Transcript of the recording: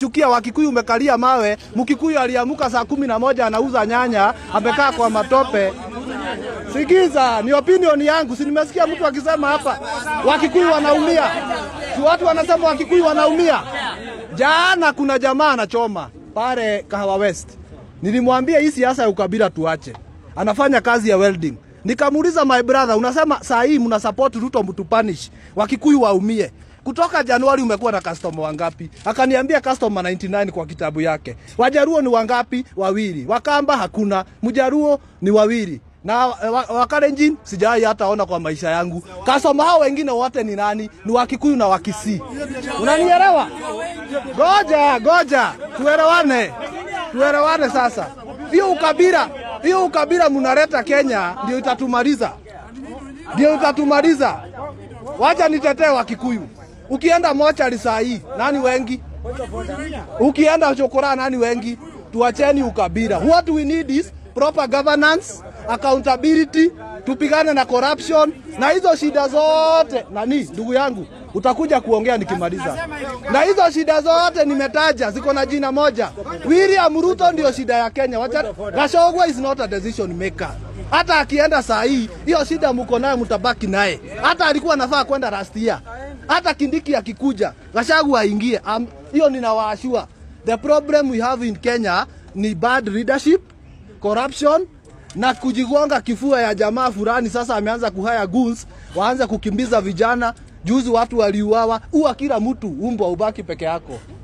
chukia Wakikuyu umekalia mawe. Mkikuyu aliamuka saa kumi na moja anauza nyanya, amekaa kwa matope. Sikiza, ni opinion yangu, si nimesikia mtu akisema hapa Wakikuyu wanaumia, si watu wanasema Wakikuyu wanaumia. Jana kuna jamaa anachoma pale Kahawa West, nilimwambia hii siasa ya ukabila tuache, anafanya kazi ya welding. Nikamuuliza, my brother, unasema saa hii mna support Ruto mtupanish Wakikuyu waumie kutoka Januari umekuwa na customer wangapi? Akaniambia customer 99 kwa kitabu yake. Wajaruo ni wangapi? Wawili. Wakamba hakuna. Mjaruo ni wawili. Na wa- Wakalenjin sijawahi hata ona kwa maisha yangu. Customer hao wengine wote ni nani? Ni Wakikuyu na Wakisii. Unanielewa? Goja, goja. Tuelewane. Tuelewane sasa. Hiyo ukabila, hiyo ukabila mnaleta Kenya ndio itatumaliza. Ndio itatumaliza. Wacha nitetee Wakikuyu. Ukienda mochari saa hii nani wengi? Ukienda chokora nani wengi? Tuacheni ukabila. What we need is proper governance, accountability, tupigane na corruption na hizo shida zote. Nani ndugu yangu, utakuja kuongea nikimaliza. Na hizo shida zote nimetaja ziko na jina moja. William Ruto ndio shida ya Kenya. Wacha Gachagua is not a decision maker. Hata akienda saa hii, hiyo shida mko nayo, mtabaki naye. Hata alikuwa anafaa kwenda last year. Hata Kindiki akikuja, Gachagua aingie. Am- Hiyo ninawaashua. The problem we have in Kenya ni bad leadership, corruption na kujigonga kifua ya jamaa fulani. Sasa ameanza kuhaya goons, waanze kukimbiza vijana. Juzi watu waliuawa, uwa kila mtu, umbwa ubaki peke yako.